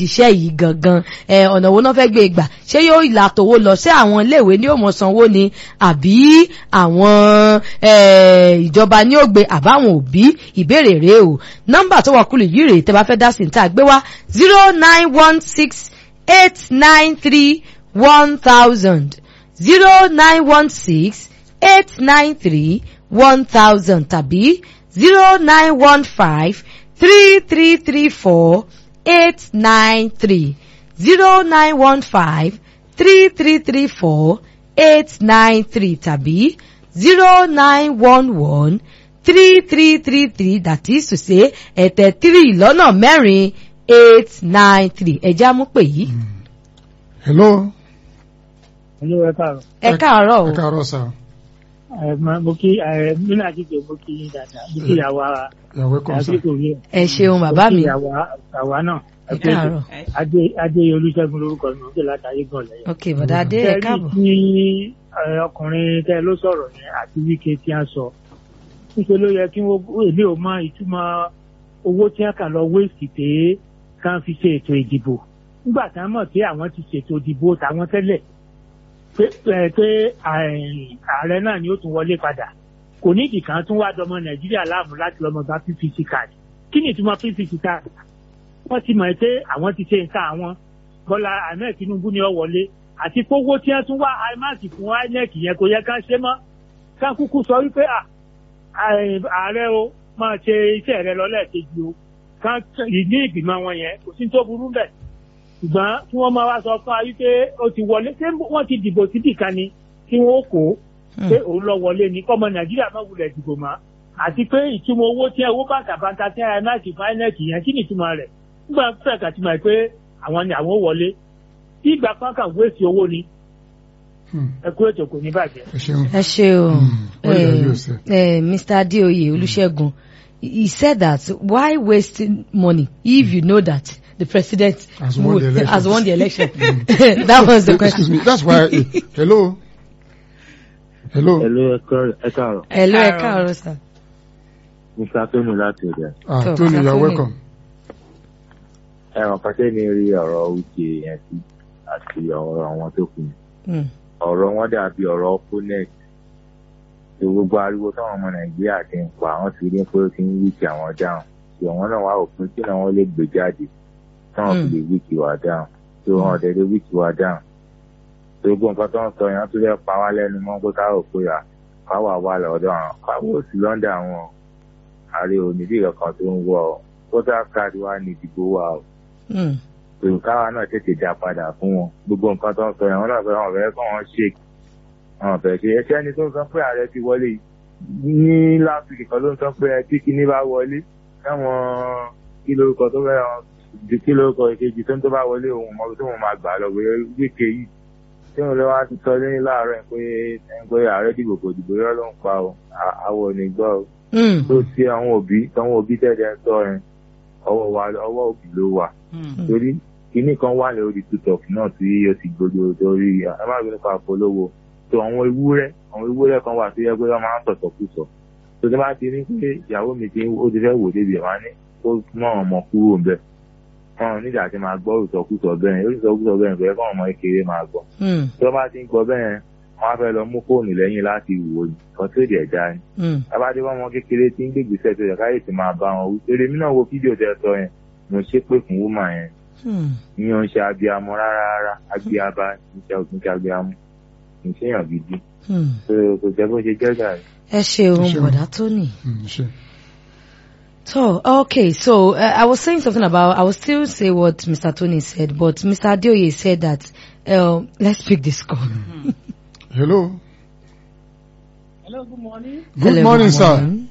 nídìí iṣẹ́ yìí gangan ẹ ọ̀nà wo náà fẹ́ gbé gbà ṣé yóò ìlà tòwó lọ sí àwọn iléèwé ní òmò sanwó ni àbí àwọn ẹ ìjọba ní ó gbé àbáwọn òbí ìbéèrè rèé o nọ́mbà tó wà kúlù yìí rèé tẹ́ bá fẹ́ dá sí ní tá a gbé wá zero nine one six eight nine three one thousand zero nine one six eight nine three one thousand tàbí zero nine one five three three three four eight nine three zero nine one five three three three four eight nine three tàbí zero nine one one three three three three that is to say ẹ̀tẹ̀ three lọ́nà mẹ́rin eight nine three ẹ̀já mú pè yìí. hello. Hello, ẹ káàárọ̀. ẹ káàárọ̀ o ẹ káàárọ̀ sir. Ẹ máa mo kí ẹ nínú àjíjẹ mo kí yín dáadáa. Mo kí ìyàwó ara you are welcome sir. àbíkò yẹn. ẹ ṣeun bàbá mi Mo kí ìyàwó àwa náà. ẹ káàárọ̀ Adé Adé Olúṣẹ́gun lórúkọ mi, ó dé látàyè gan lẹ́yìn. ok bọ̀dá adé ẹ káàbọ̀. Tẹ́lí tí ẹ, ọkùnrin tẹ́ ló sọ̀rọ̀ yẹn àti wíkẹ́ tí a sọ. Níṣẹ́ ló yẹ kí wọ́n èmi ò mọ ìtumọ̀ owó tí wọ́n kà lọ wéèsì pé ká fi ṣe ètò ìdìbò. Nígbà tá a mọ̀ pé àwọn ti ṣètò ìdìbò tàwọn tẹ́lẹ̀ pé pé pé ààrẹ náà ni ó tún wọlé padà kò ní ìdìkan tún wá dọmọ nàìjíríà láàmú láti lọmọ gba pvc card kí ni ìtumọ̀ pvc card wọ́n ti mọ̀ pé àwọn ti ṣe nǹkan àwọn bọ́lá ahmed tinubu ni ó wọlé àti kówó tí wọ́n tún wá imac fún inec yẹn kò yẹ ká ṣe mọ́ ká kúkú sọ wípé à, à- ààrẹ o máa ṣe iṣẹ́ rẹ lọ lẹ́ẹ̀kejì o ká ní ìgbìmọ̀ wọn yẹn kò sí tó burú bẹ́ẹ̀ ṣùgbọ́n tí wọ́n máa wá sọ fún wa wípé ó ti wọlé ṣé wọ́n ti dìbò síbì kan ni tí wọ́n kó pé òun lọ wọlé ni kọ́mọ nàìjíríà má wulẹ̀ dìbò mọ́ àti pé ìtumọ̀ owó tí owó bàtàbàtà tí imac finec yẹn kí ni ìtumọ̀ rẹ̀ nígbà fẹ́ kà ti mọ̀ pé àwọn ni àwọn wọlé tí ìgbà kan kà wéèsì owó ni Hmm. ẹ kú ètò kò ní bàjẹ́. ẹ ṣeun. ẹ ṣe o Hmm. What did you say? eh, Mr. Adeoye Olusegun he said that why wasting money if you know that the president Has won the would- election. has won the election that was the question. excuse me that's why hello. hello. Hello, ẹ káàárọ̀- ẹ káàárọ̀. hello ẹ káàárọ̀ sir. Mr. Tony láti ọ̀dẹ̀. ah So, Tony you are Tony. welcome. Ẹ̀ràn pàṣẹ ni rí ọ̀rọ̀ wíkẹ́ yẹn sí àti ọ̀rọ̀ àwọn tó kù. Mm. Ọ̀rọ̀ wọn dàbí ọ̀rọ̀ Funet. Ṣé gbogbo ariwo táwọn ọmọ Nàìjíríà ti ń pa àwọn ti rí pé ó ti ń wíkì àwọn dáhùn. Ṣé àwọn náà wá òpin tí náà wọ́n lè gbé jáde táwọn fi Mm. lè wíkì wá dáhùn. Ṣé wọn ọ̀dẹ̀ lè wíkì wá dáhùn. Ṣé gbogbo nǹkan tó ń sọ yẹn tó fẹ́ pa wá lẹ́nu mọ́ pé káwọ̀ pé à káwọ̀ wà lọ́dọ̀ àwọn káwọ̀ sí lọ́ndà àwọn ààrẹ onídìí kankan tó ń wọ ọ. Voter card wa ní ìdìbò wa o Mm. èrò káwa náà tètè dá padà fún wọn gbogbo nǹkan tó ń sọ yẹn wọn náà fẹ́ wọn fẹ́ kọ́ wọn ṣe wọn fẹ́ ṣe ẹṣẹ́ ẹni tó ń sọ pé ààrẹ ti wọlé yìí ní last week kan ló ń sọ pé ẹ tí kinní bá wọlé káwọn kí lórúkọ tó fẹ́ wọn ju kí lórúkọ ìkejì tó ń tó bá wọlé òun mọ tó wọn máa gbà lọ wé wíkẹ yìí tí wọn lọ wá ti sọ lẹ́yìn láàárọ̀ ẹ̀ pé ẹ̀ pé ààrẹ dìbò kò dìbò yọ ló ń pa o À- àwọn ò ní gbọ́ o Mm. tó ti àwọn òbí táwọn òbí tẹ̀lé ń sọ yẹn ọwọ́ wa ọwọ́ òbí ló wà torí kinní kan wà lórí tiktok náà tí ó ti gbogbo torí ẹ má gbé nípa polówó tó àwọn ewúrẹ́ àwọn ewúrẹ́ kan wà tó yẹ pé wọ́n máa ń sọ̀tọ̀ kú sọ tó ti bá ti ní pé ìyàwó mi ti ó ti fẹ́ wò débi ẹ̀ wá ní kó mọ ọmọ kúrò ń bẹ̀ wọn nígbà tí máa gbọ́ ìsọkúsọ bẹ́ẹ̀ yẹn ìsọkúsọ bẹ́ẹ̀ bẹ́ẹ̀ kọ́ ọmọ kékeré máa gbọ́ Mm. tí wọ́n bá ti ń gbọ́ bẹ́ẹ̀ yẹn wọ́n á fẹ́ lọ mú fóònù lẹ́yìn láti wò ní kan tó dẹ̀ dá ni Mm. abájọ ọmọ kékeré tí ń gbègbèsè tó yẹ káyè ti máa bá wọn wí eré mi náà wo fídíò tẹ sọ yẹn mo ṣépè fún wúmà yẹn Mm. ìyẹn ń ṣe abiamọ rárá rárá abiaba níṣẹ́ òkú ṣe abiamọ ìṣèyàn gidi Mm. tó kò jẹ́ bó ṣe jẹ́ gàrí. ẹ ṣeun Ẹ ṣeun. bọ̀dá Tony. Hmm, ṣe. So, okay, so uh, I was saying something about, I will still say what Mr. Tony said, but Mr. Adeoye said that, uh, let's pick this call. hello. hello good morning. good Hello, morning good sir. morning.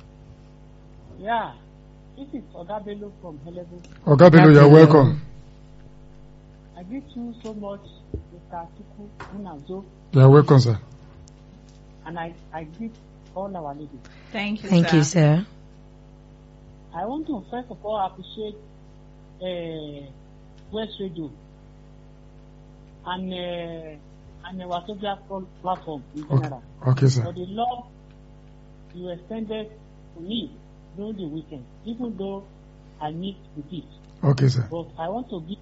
yeah this is oga bello from helebo oga bello you are Bello. welcome. i greet you so much mr atiku munazo you are welcome sir. and i i greet all our ladies. Thank you, Thank sir. you, sir. I want to first of all appreciate uh, West Radio and uh, and the Wazobia pl- platform in Okay, general okay sir. for the love you extended to me during the weekend, even though I missed the beat. okay sir. But I want to give